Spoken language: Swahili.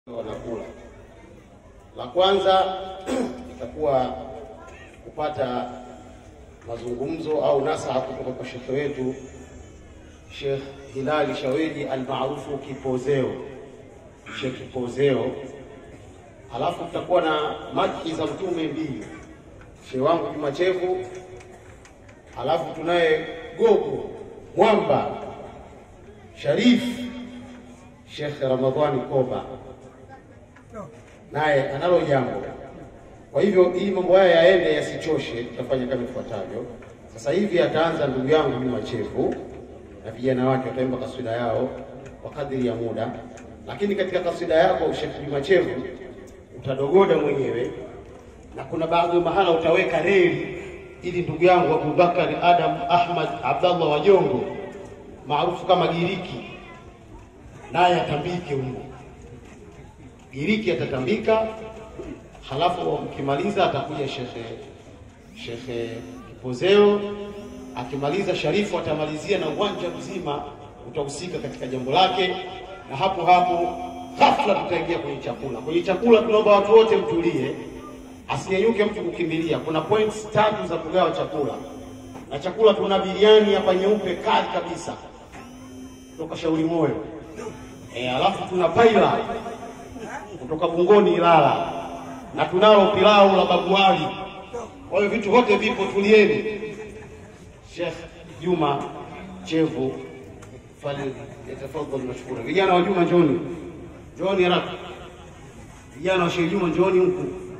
wanakula. La kwanza itakuwa kupata mazungumzo au nasaha kutoka kwa shekhe wetu Sheikh Hilali Shaweji almaarufu Kipozeo, Sheikh Kipozeo. Halafu tutakuwa na madhi za mtume mbili, shehe wangu Juma Chevu, halafu tunaye gogo mwamba Sharif Sheikh Ramadhani Koba naye analo jambo. Kwa hivyo ili mambo haya yaende yasichoshe, tutafanya kama ifuatavyo. Sasa hivi ataanza ndugu yangu Juma Chevu na vijana wake wataimba kaswida yao kwa kadiri ya muda, lakini katika kaswida yako Sheikh Juma Chevu utadogoda mwenyewe na kuna baadhi ya mahala utaweka reli ili ndugu yangu Abubakar Adam Ahmad Abdallah Wajongo maarufu kama Giriki naye atambike humo. Giriki atatambika, halafu mkimaliza atakuja shekhe shekhe Kipozeo. Akimaliza Sharifu atamalizia na uwanja mzima utahusika katika jambo lake, na hapo hapo ghafla tutaingia kwenye chakula. Kwenye chakula tunaomba watu wote mtulie, asiyenyuke mtu kukimbilia. Kuna points tatu za kugawa chakula, na chakula tuna biriani hapa nyeupe kali kabisa kutoka Shauri Moyo. E, alafu tuna paila kutoka Bungoni Ilala, na tunalo pilau la babuali. Kwa hiyo vitu vyote vipo, tulieni. Sheikh Juma Chevu fali yatafadhali mashukura. Vijana wa Juma njoni, njoni haraka. Vijana wa Sheikh Juma njoni huku.